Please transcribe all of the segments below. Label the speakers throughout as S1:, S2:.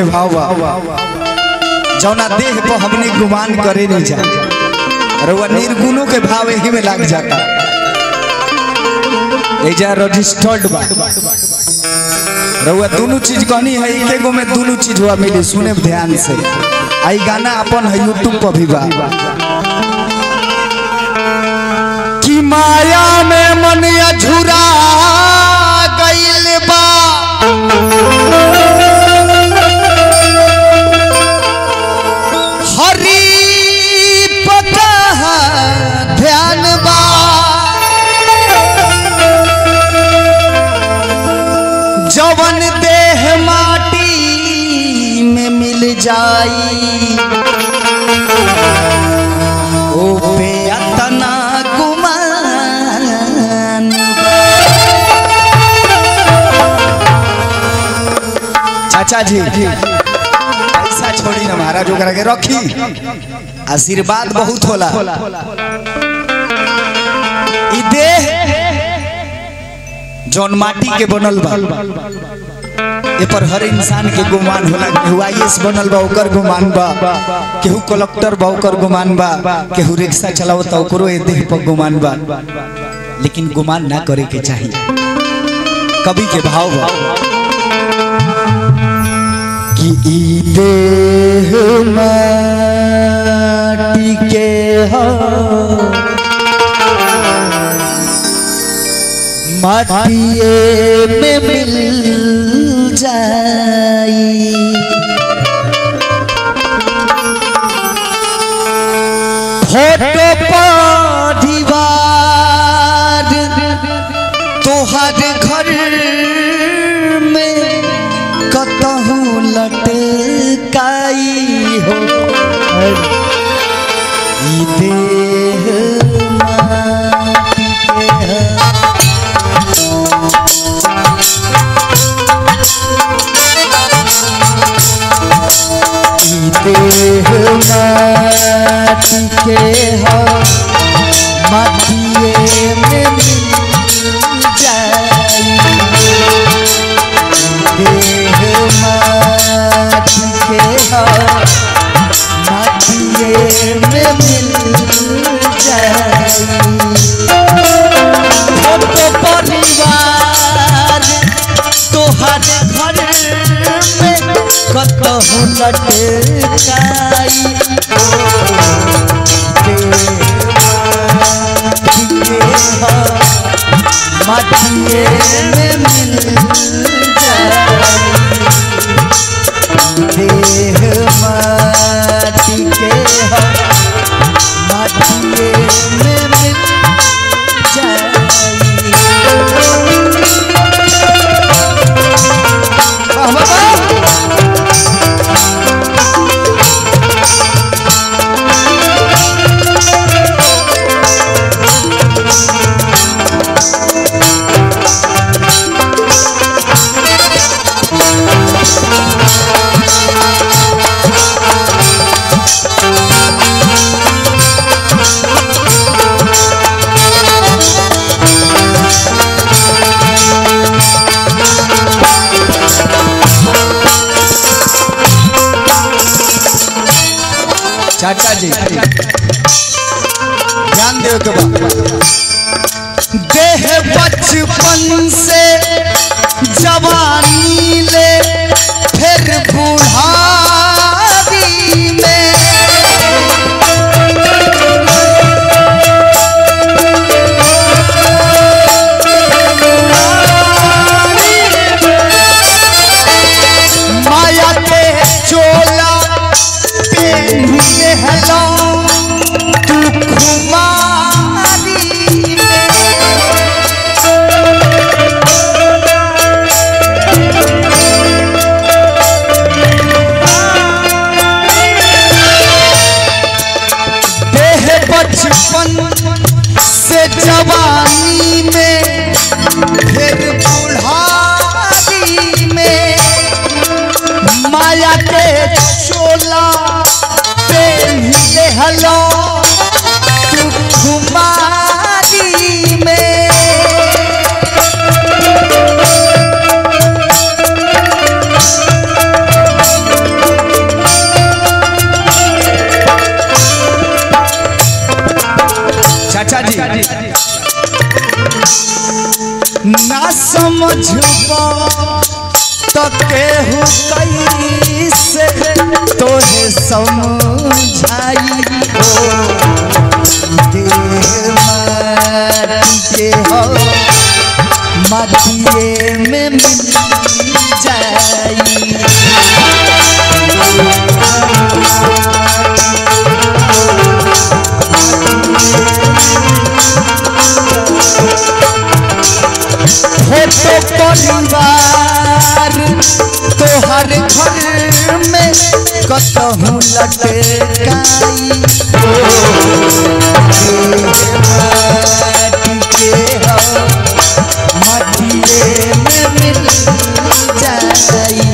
S1: के भाव बा जौना देह पर हमने गुमान करे नहीं जा रउआ निर्गुणों के भाव यही में लाग जाता एजा रजिस्टर्ड बा रउआ दोनों चीज कहनी है एके गो में दोनों चीज हुआ मिली सुने ध्यान से आई गाना अपन है यूट्यूब पर भी बा कि माया में मन अझुरा गइल बा हरी पका ध्यान बा जवन देह माटी में मिल जाई ओ पे अतना गुमान बा। चाचा जी ऐसा छोड़ी ना महाराज ओकरा के रखी आशीर्वाद बहुत होला ई देह जौन माटी के बनल बा ए पर हर इंसान के गुमान होला केहू आईएएस बनल बा ओकर गुमान बा केहू कलेक्टर बा ओकर गुमान बा केहू रिक्शा चलावता ओकरो ए देह पर गुमान बा लेकिन गुमान ना करे के चाहिए कवि के भाव बा कि ई देह माटी के हो माटिए में मिल जाई फोटो पर दीवार तोहर घर में कतहु लटकाई हो ई देह माटी के है ई देह माटी के हो माटिए में मिल जाई देह माटी के हो माटिए में मिल जाई फोटो परिवार तोहर घर में कतहु लटकाई माटिए में मिल जाई देह माटी के हो माटिए में मिल जाई वाह, वाह, वाह। चाचा जी ध्यान दे के बा देह बचपन से जवानी ले फिर बुढ़ारी में माया के चोला पेन्हिए हलो तू खुमारी देह बचपन से जवानी में फिर बुढ़ारी में माया के चोला पेन्हिए हलो तू खुमारी में कैसे तोहे समझाई हो देह माटी के हो माटिए में मिल जाई फोटो परिवार तोहर घर में कतहूँ लटकाई माटी के हो माटिए में मिल जाई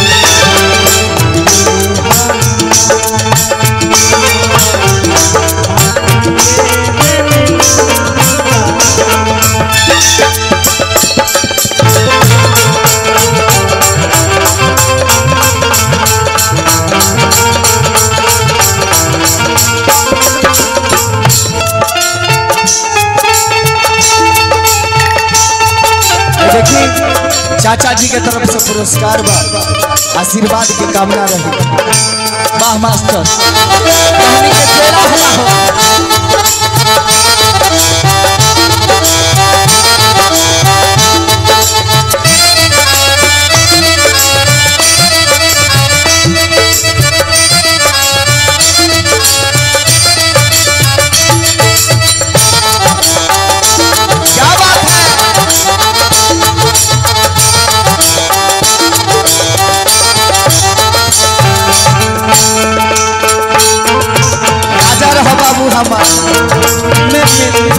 S1: देखिए चाचा जी के तरफ से पुरस्कार बा आशीर्वाद के कामना रही वाह मास्टर कहानी के तेरा हला हो क्या बात है राजा रहो बाबू हमार में मिल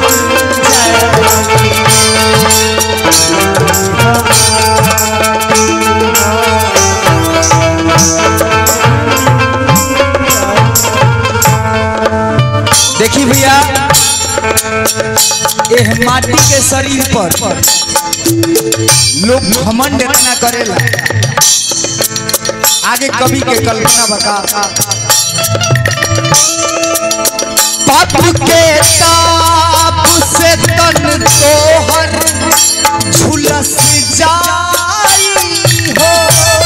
S1: जाए देखी भैया एह माटी के शरीर पर लोग घमंड इतना करेला आगे कवि के कल्पना बता पाप के ताप से तन तोहर झुलस जाई हो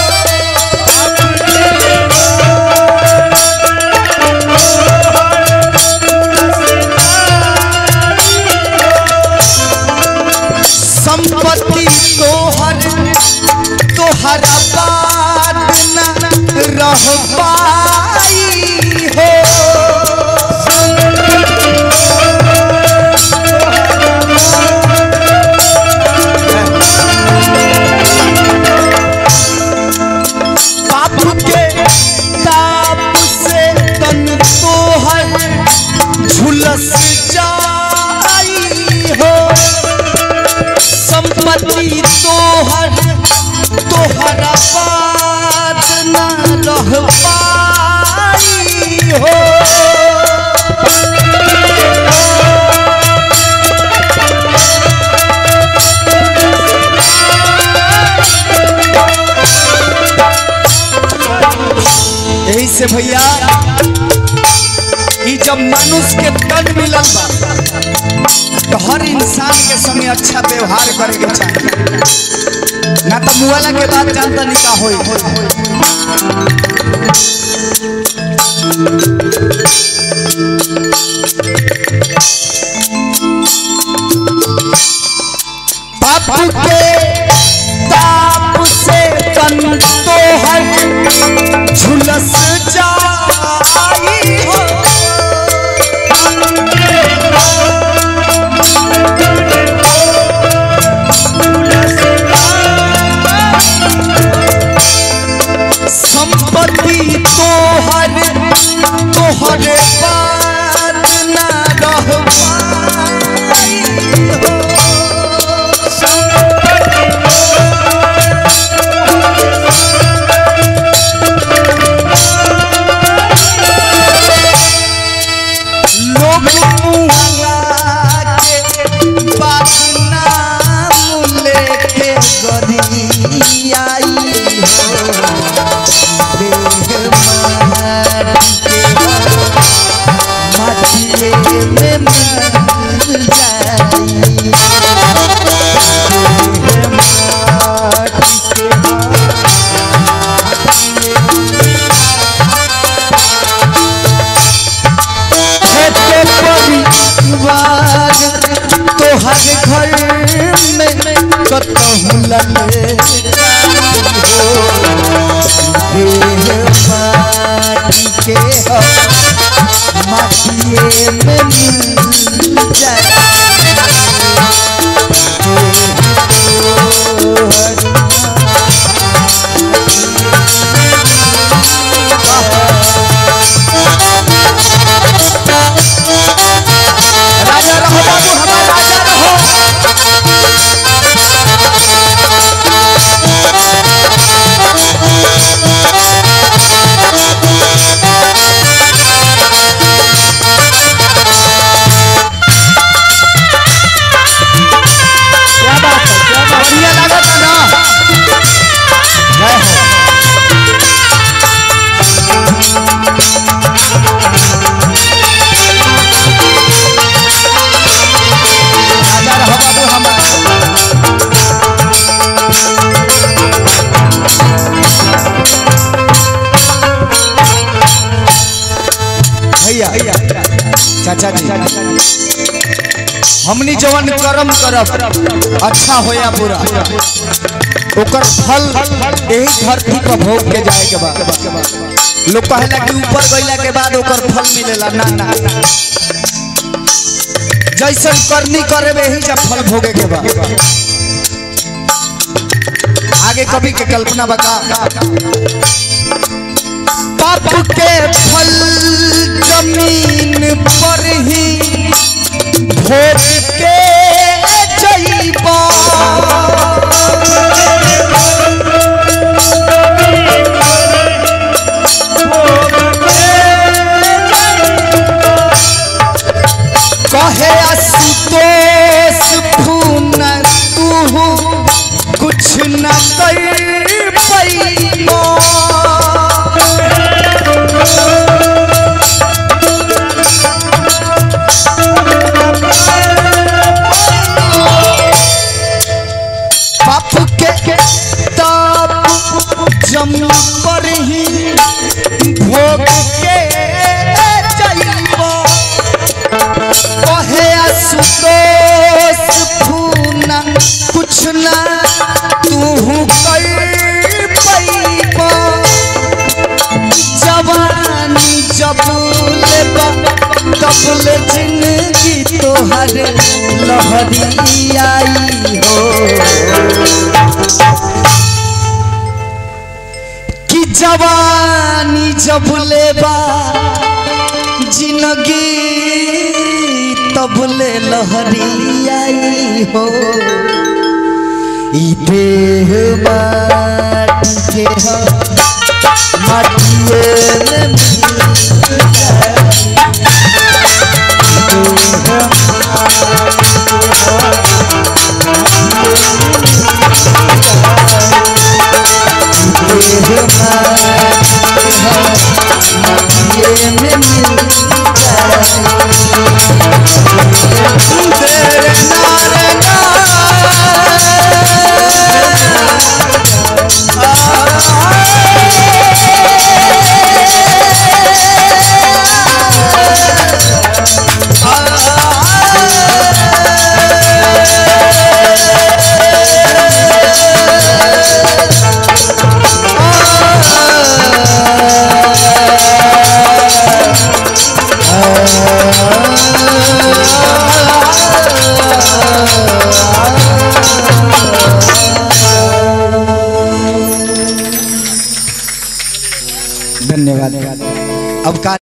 S1: संपत्ति तोहर तोहरा बात न रह पाई हो पाप के ताप से तन तोहर झुलस जाई हो संपत्ति तोहर तोहरा बात न रह पाई हो यही से भैया ई जब मनुष्य के तन मिलल बा तो हर इंसान के संगे अच्छा व्यवहार करे के चाहिए ना तो मुआला के बाद जानता नहीं का होई पाप के ताप से तन तोहर झुलस जाई हो संपत्ति तोहर तोहर बात ना रह पाई हो लोग मुआ के बात नाम लेके गरियाई हो देह माटी के माटिए में मिल जाई देह माटी के के हो माटिए में मिल जाए राजा रहो बाबू हमारा राजा रहो क्या बात है क्या बात बढ़िया लागत है ना जय हो राजा रहो बाबू हमारा भैया चाचा जी हमनी जवन कर्म करब अच्छा होया बुरा ओकर फल यही धरती पर भोग के जाए के बाद लोग कहेला कि ऊपर गइला के बाद ओकर फल मिलेला ना ना जैसन करनी करे वही जब फल भोगे के बाद आगे कवि के कल्पना बता पाप के फल जमीन पर ही भोग के जइबा कहे आशुतोष खून तू कुछ न कर पैबा पाप के ताप जम पर ही भोग के जाइबा कहे आशुतोष फूना कुछ ना तू कर पैबा जवानी जब लेबा तब ले जिंदगी तोहर लहरी आई हो कि जवानी जब लेबा जिंदगी तब ले लहरी आई हो ई देह माटी के हो माटिए में मिल जाए। देह माटी के हो माटिए में